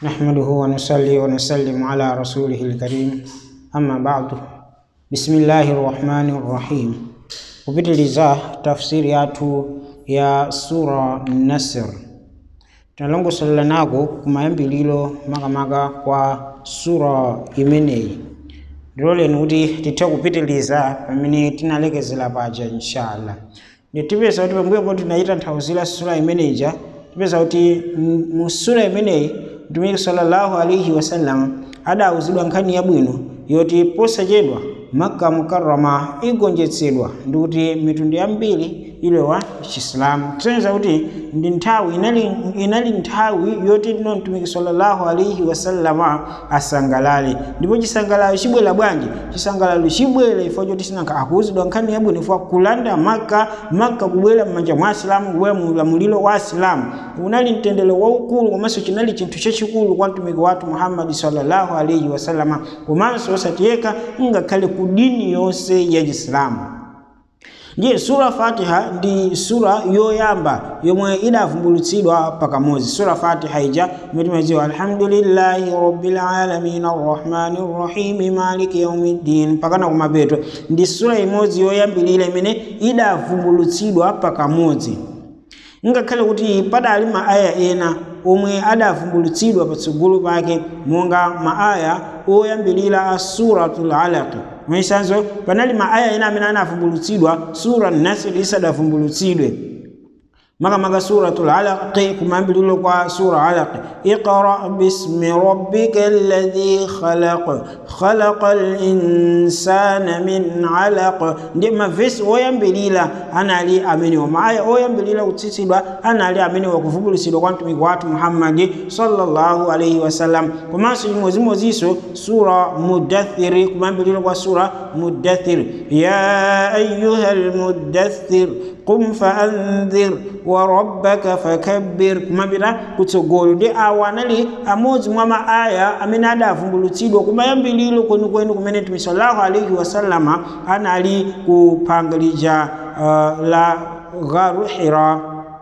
نحمده ونصلي ونسلم على رسوله الكريم أما بعد بسم الله الرحمن الرحيم kupitiliza tafsiri yathu ya sura nasr tinalongosolela nako kumayambiliro makamaka kwa sura imeneyi ndiloleni kuti tithe kupitiliza pamene tinalekezera paja inshallah nditipeza kuti pambuyo poti tinayitanthauzira sura imeneja tipeza kuti m- mu sura imeneyi mtumiki sallallahu alaihi wasallam adawuzidwa nkhani yabwino yoti posachedwa makka mukarrama igonjetsedwa ndi kuti mitundu yambiri ilowa chisilamu kusonyeza kuti ndi nthawi inali, inali nthawi yoti tino mtumiki sallallahu alaihi wasallama asangalale ndipo chisangalalo chibwera bwanji chisangalalo chibwera ifo choti sinanka akuwuzidwa nkhani yabwino ifo kulanda makka makka kubwera m'manja mwa asilamu kubwera mu ulamuliro wa asilamu unali mtendere waukulu komanso chinali chinthu chachikulu kwa mtumiki wathu muhammadi sallallahu alaihi wasallama komanso osatiyeka ngakhale ku dini yonse ya chisilamu ndiye sura fatiha ndi sura yoyamba yomwe idavumbulutsidwa pakamodzi sura fatiha ija imene timadziwa alhamdulillahi rabbil alamin arrahmani rrahimi maliki yaumiddin pakana kumapeto ndi sura imodzi yoyambilira imene idavumbulutsidwa pakamodzi ngakhale kuti padali maaya ena omwe adavumbulutsidwa patsogolo pake monga maaya oyambilira a suratul alaq mwesanzo panali maaya ena amene anavumbulutsidwa sura nasr isadavumbulutsidwe makamaka suratul alaq kumayambiliro kwa sura alaq iqra bismi rabbika alladhi khalaq khalaqa linsana min alaq ndi mavesi oyambilira anali amenewa maaya oyambilira kutsitsidwa anali amenewa kuvumbulutsidwa kwa mtumiki wathu muhammadi sallallahu alaihi wasallam komanso chimodzimodzinso sura mudathiri kumayambiliro kwa sura mudathir ya ayuha lmudathir qum faandhir wa rabbaka fakabbir kumapita kutsogolo ndi awa anali amodzi mwa maaya amene adavumbulutsidwa kumayambiliro kwenikweni kumene mtume sallallahu alaihi wasallama anali kuphanga lija uh, la gharu hira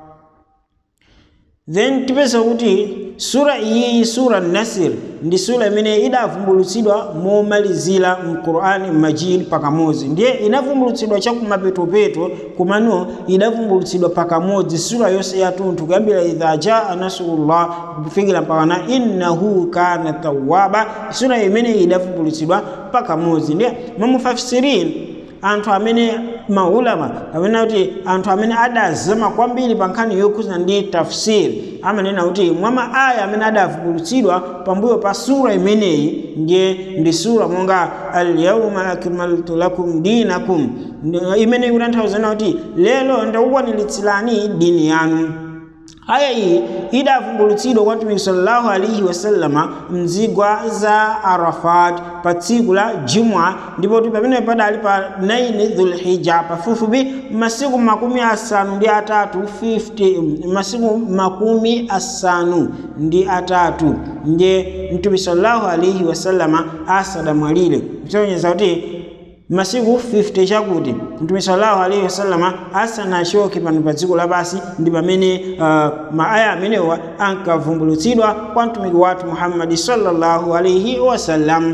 then tipeza kuti sura iyi sura nasir ndi sura imene idavumbulutsidwa momalizira mqurani majid pakamodzi ndiye inavumbulutsidwa chakumapetopeto komano idavumbulutsidwa pakamodzi sura yonse yatunthu kuyambira idha jaa nasrullah kufikira mpakana innahu kana tawaba sura imene idavumbulutsidwa pakamodzi ndiye mamufafisirini anthu amene maulama kapena kuti anthu amene adazama kwambiri pa nkhani yokhuzana ndi tafsiri amanena kuti mwa maaya amene adavumbulutsidwa pambuyo pa sura imeneyi ndiye ndi sura monga alyauma akmaltu lakum dinakum imene ikutanthauza kuti lero ndakukwaniritsilani dini yanu aya iyi idavumbulutsidwa kwa mtumiki sallallahu alaihi wasallama mzigwa za arafat pa tsiku la jumwa ndipo pamene padali pa 9 dhulhija pafupifupi masiku makumi asanu ndi atatu 50 masiku makumi asanu ndi atatu ndiye mtume sallallahu alaihi wasallama asadamwalire kusonyeza kuti masiku 50 chakuti mtume sallallahu alaihi wasallama asanachoke pano pa dziko lapasi ndi pamene uh, maaya amenewa ankavumbulutsidwa kwa mtumiki wathu muhammadi sallallahu alaihi wasallam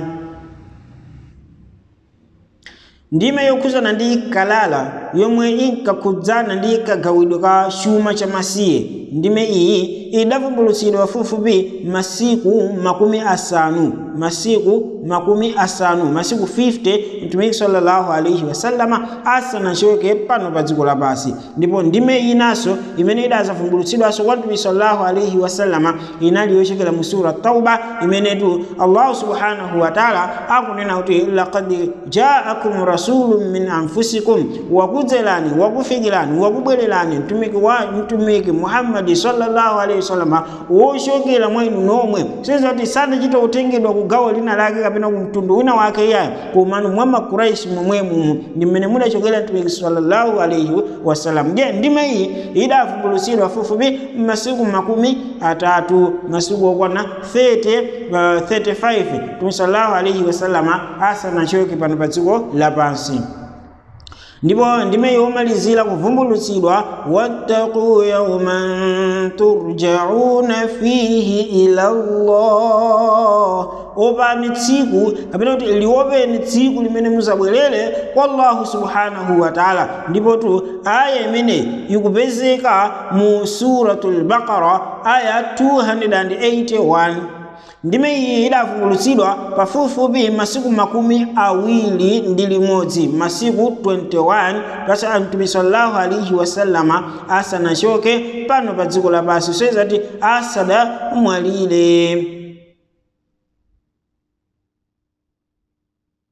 ndime yokhuzana ndi kalala yomwe inkakhudzana ndi kagawidwe ka chuma cha masiye ndime iyi idavumbulutsidwa pafupifupi masiku makumi asanu masiku makumi asanu masiku 50 mtumiki sallallahu alaihi wasallama asanachoke pano pa dziko lapasi ndipo ndime inanso imene idazavumbulutsidwanso kwa mtumiki sallallahu alaihi wasallama inali yochokera mu sura tauba imenetu allahu subhanahu wataala akunena kuti laqad jaakum rasulun min anfusikum wakudzelani wakufikirani wakubwererani mtumiki wa mtumiki muhammadi sallallahu alaihi wasallama wochokera mwa inu nomwe sinza kuti sadachita kutengedwa ku gawo lina lake kapena ku mtundu wina wake iyayo komano mwa makuraishi momwemumu ndi mmene mudachokera mtumiki sallallahu alaihi wasallam je ndime iyi idavumbulutsidwa fupifupi masiku makumi atatu masiku okwana 30 uh, 35 mtumiki sallallahu alaihi wasallama asanachoke pano pa dziko lapansi ndipo ndime yomalizira kuvumbulutsidwa wattaqu yauman turjauna fihi ila llah opani tsiku kapena kuti liopeni tsiku limene muzabwerere kwa allahu subhanahu wa taala ndipotu aya imene ikupezeka mu suratul baqara aya 281 ndime iyi idavumbulutsidwa pafupifupi masiku makumi awiri ndi limodzi masiku 21 pasa mtume sallallahu alaihi wasallama asanachoke pano pa dziko lapansi soyezati asadamwalire